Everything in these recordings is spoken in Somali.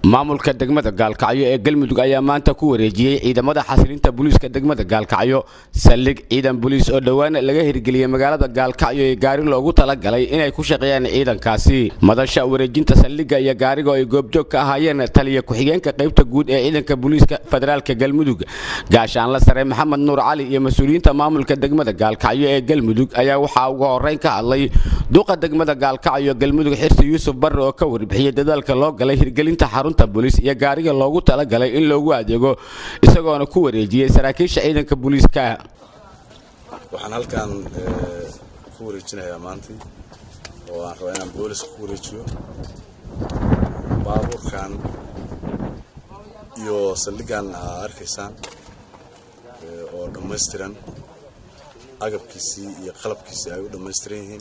maamulka degmada gaalkacyo ee galmudug ayaa maanta ku wareejiyey ciidamada xasilinta booliiska degmada gaalkacyo saldhig ciidan booliis oo dhowaan laga hirgeliyey magaalada gaalkacyo ee gaari loogu talagalay inay ku shaqeeyaan ciidankaasi madasha wareejinta saldhigga iyo gaariga oo ay goobjoog ka ahaayeen taliya ku-xigeenka qaybta guud ee ciidanka booliiska federaalka galmudug gaashaanla sare maxamed nuur cali iyo mas-uuliyiinta maamulka degmada gaalkacyo ee galmudug ayaa waxaa ugu horeyn ka hadlay duqa degmada gaalkacyo galmudug xirsi yuusuf barre oo ka warbixiyey dadaalka loo galay hirgelinta xarunta booliis iyo gaariga loogu talagalay in loogu adeego isagoona ku wareejiyey saraakiisha ciidanka booliiska waxaan halkan ku wareejinayaa maantay oo aan rabaa inaan booliska ku wareejiyo baabuurkan iyo saldhiggan aa arkaysaan oo dhammaystiran agabkiisii iyo qalabkiisii ay u dhammaystiran yihiin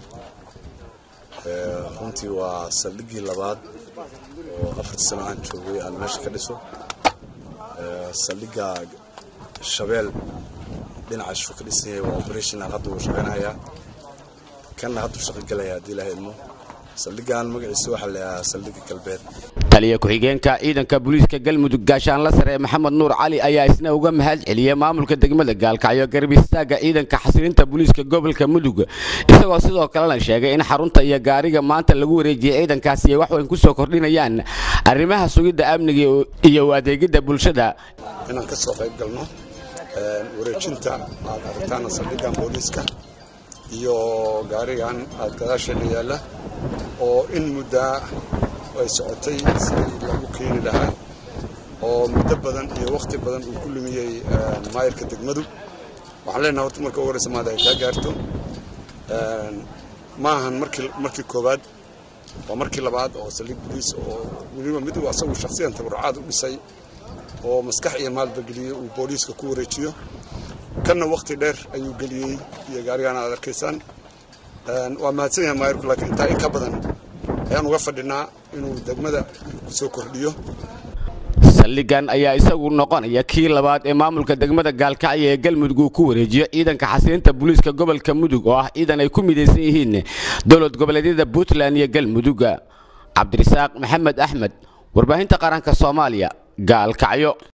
runtii waa saldhiggii labaad oo afartii sano aan joogay aan meesha ka dhiso saldhigga shabeel dhinacaasuu ka dhisan yahay waa operational hadda wuu shaqaynayaa kanna hadduu shaqo galaya haddii ilaha ilmo saldhiggan magaciisa waxaa la yidhahaa saldhigga galbeed taliya ku-xigeenka ciidanka booliiska galmudug gaashaanla sare maxamed nuur cali ayaa isna uga mahad celiyey maamulka degmada gaalkacyo garab istaaga ciidanka xasilinta booliiska gobolka mudug isagoo sidoo kalena sheegay in xarunta iyo gaariga maanta lagu wareejiyey ciidankaasi ay waxweyn ku soo kordhinayaan arrimaha sugidda amniga iyo adeegidda bulshada inaan ka soo qayb galno wareejinta aad aragtaan saldhiggan booliiska iyo gaarigan aad gadaasheena yaalla oo in muddaa ay socotay sidii lagu keeni lahaa oo muddo badan iyo wakhti badan uu ku lumiyey maayirka degmadu waxaan leenahay horta marka ugu horeysa maada ay kaa gaarto ma ahan markii markii koowaad waa markii labaad oo saldhig boliis oo weliba mid uu asagu shakhsiyan tabarucaad u dhisay oo maskax iyo maalba geliyey uu booliiska ku wareejiyo kanna wakhti dheer ayuu geliyey iyo gaarigaan aad arkaysaan waa mahadsan yahay maayirku laakiin intaa in ka badan ayaan uga fadhinaa inuu degmada soo kordhiyo saldhiggan ayaa isagu noqonaya kii labaad ee maamulka degmada gaalkacyo ee galmudug uu ku wareejiyo ciidanka xasilinta booliiska gobolka mudug oo ah ciidan ay ku midaysan yihiin dowlad goboleedyada puntland iyo galmudug cabdirasaaq maxamed axmed warbaahinta qaranka soomaaliya gaalkacyo